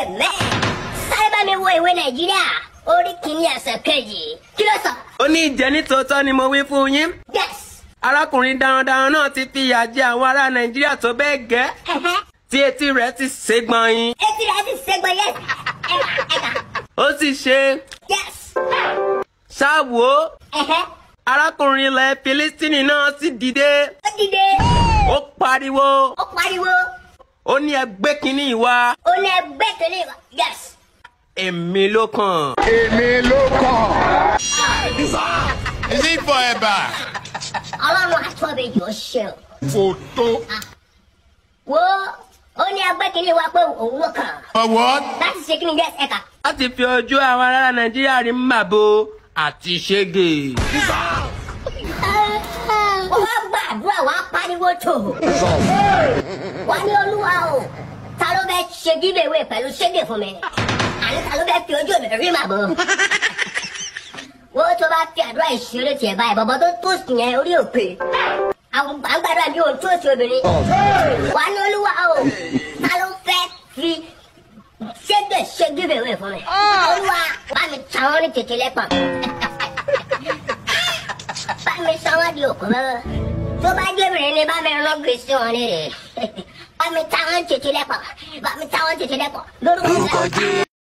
amen sáré bá mi wo ìwé nàìjíríà orí kìíní ẹsẹ̀ kejì kí ló sọ. ó ní ìjẹ́ nítòótọ́ ni mo wí fún yín yes. arákùnrin darandaran náà ti fìyà jẹ àwọn ará nàìjíríà tó bẹ́ẹ̀ gẹ́ ẹ̀hẹ́. tí etí rẹ̀ ti ségbọn yín etí rẹ̀ ti ṣègbọn yes. ẹ̀ka ẹ̀ka ó sì ṣe yes. ṣáàwó ẹ̀hẹ́. arákùnrin ilẹ̀ filistini náà sì dìde ó dìde. ó pariwo ó pariwo. ó ní ẹgbẹ́ kínní ìwà ó ní ẹgbẹ́ kìíní wa yes. èmi ló kàn. èmi ló kàn. Is it forever? ọlọ́run àtọ́bẹ̀jì ó ṣe o. fòtó. wo ó ní ẹgbẹ́ kìíní wa pé òun ló kàn. For what? láti ṣe kí ni yes ẹ̀ka. láti fi ojú àwọn ará nàìjíríà rí màbo àti ṣége. wọ́n wá gbàdúrà wá pariwo tó. wà ní olúwa o ta ló fẹ́ ṣe gíbèwé pẹ̀lú ṣége fún mi. àní ta ló fẹ́ fi ojú mi rí màbọ̀. wo tó bá fi àdúrà ìṣeré tiẹ̀ báyìí bọ̀bọ̀ tó tó sùn yẹn orí òpè. àwọn gbàgbàdúrà bí òun tó sí obìnrin. wà ní olúwa o ta ló fẹ́ fi ṣége ṣe gíbèwé fún mi. olúwa bá mi ta wọ́n ní tètè lẹ́pọ̀ bá mi sọ wọn di òkú mọ́ tó bá jẹ́bìrin ni bá mi rán gbèsè wọn ní rè bá mi ta wọn tètè lẹ́pọ̀ bá mi ta wọn tètè lẹ́pọ̀ lórúkọ